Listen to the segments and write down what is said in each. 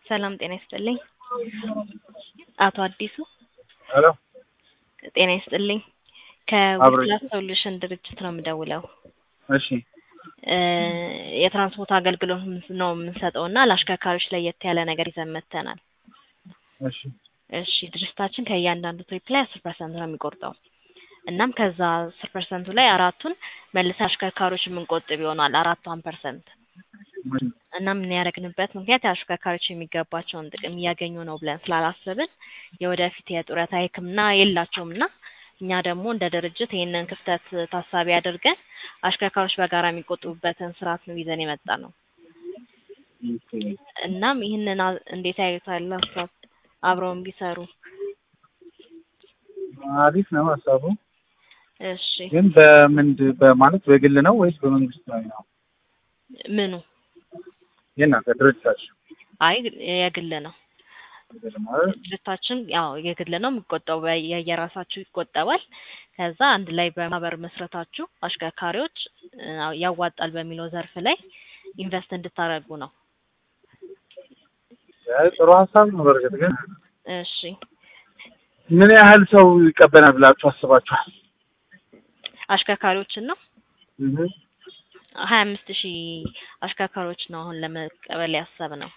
ሰላም ጤና ይስጥልኝ። አቶ አዲሱ ሄሎ ጤና ይስጥልኝ። አብሮ ከዊፕላስ ሶሉሽን ድርጅት ነው የምደውለው። እሺ እ የትራንስፖርት አገልግሎት ነው የምንሰጠው እና ለአሽከርካሪዎች ለየት ያለ ነገር ይዘን መጥተናል። እሺ እሺ ድርጅታችን ከእያንዳንዱ ትሪፕ ላይ አስር ፐርሰንት ነው የሚቆርጠው። እናም ከዛ አስር ፐርሰንቱ ላይ አራቱን መልሰን አሽከርካሪዎች የምንቆጥብ ይሆናል አራቷን ፐርሰንት እና ምን ያደረግንበት ምክንያት አሽከርካሪዎች የሚገባቸውን ጥቅም እያገኙ ነው ብለን ስላላሰብን የወደፊት የጡረታ ሕክምና የላቸውም እና እኛ ደግሞ እንደ ድርጅት ይህንን ክፍተት ታሳቢ አድርገን አሽከርካሪዎች በጋራ የሚቆጥቡበትን ስርዓት ነው ይዘን የመጣ ነው። ኦኬ። እናም ይህንን አ- እንዴት ያዩታል ሀሳብ አብረውን ቢሰሩ? አሪፍ ነው ሀሳቡ። እሺ ግን በምንድ በማለት በግል ነው ወይስ በመንግስት ላይ ነው? ምኑ? የእናንተ ድርጅታችሁ አይ የግል ነው። ግል ማለት ድርጅታችን ያው የግል ነው የሚቆጠቡ የየራሳችሁ ይቆጠባል። ከዛ አንድ ላይ በማህበር መስረታችሁ አሽከርካሪዎች እ ያዋጣል በሚለው ዘርፍ ላይ ኢንቨስት እንድታደርጉ ነው። አይ ጥሩ ሀሳብ ነው። በእርግጥ ግን እሺ ምን ያህል ሰው ይቀበላል ብላችሁ አስባችኋል? አሽከርካሪዎችን ነው እህ ሀያ አምስት ሺህ አሽከርካሪዎች ነው አሁን ለመቀበል ያሰብነው።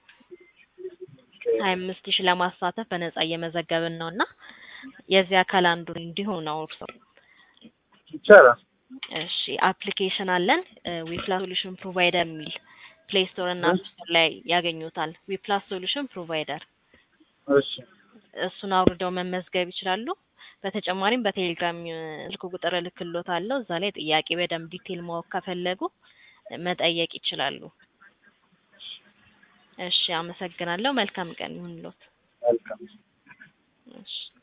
ሀያ አምስት ሺህ ለማሳተፍ በነጻ እየመዘገብን ነው እና የዚህ አካል አንዱ እንዲሆን ነው እርሶ። ይቻላል። እሺ አፕሊኬሽን አለን ዊፕላስ ሶሉሽን ፕሮቫይደር የሚል ፕሌይ ስቶር እና አፕ ስቶር ላይ ያገኙታል። ዊፕላስ ሶሉሽን ፕሮቫይደር እሺ እሱን አውርደው መመዝገብ ይችላሉ። በተጨማሪም በቴሌግራም እ ስልክ ቁጥር እልክልዎታለሁ። እዛ ላይ ጥያቄ በደንብ ዲቴል ማወቅ ከፈለጉ መጠየቅ ይችላሉ። እሺ አመሰግናለሁ። መልካም ቀን ይሁንልዎት። መልካም እሺ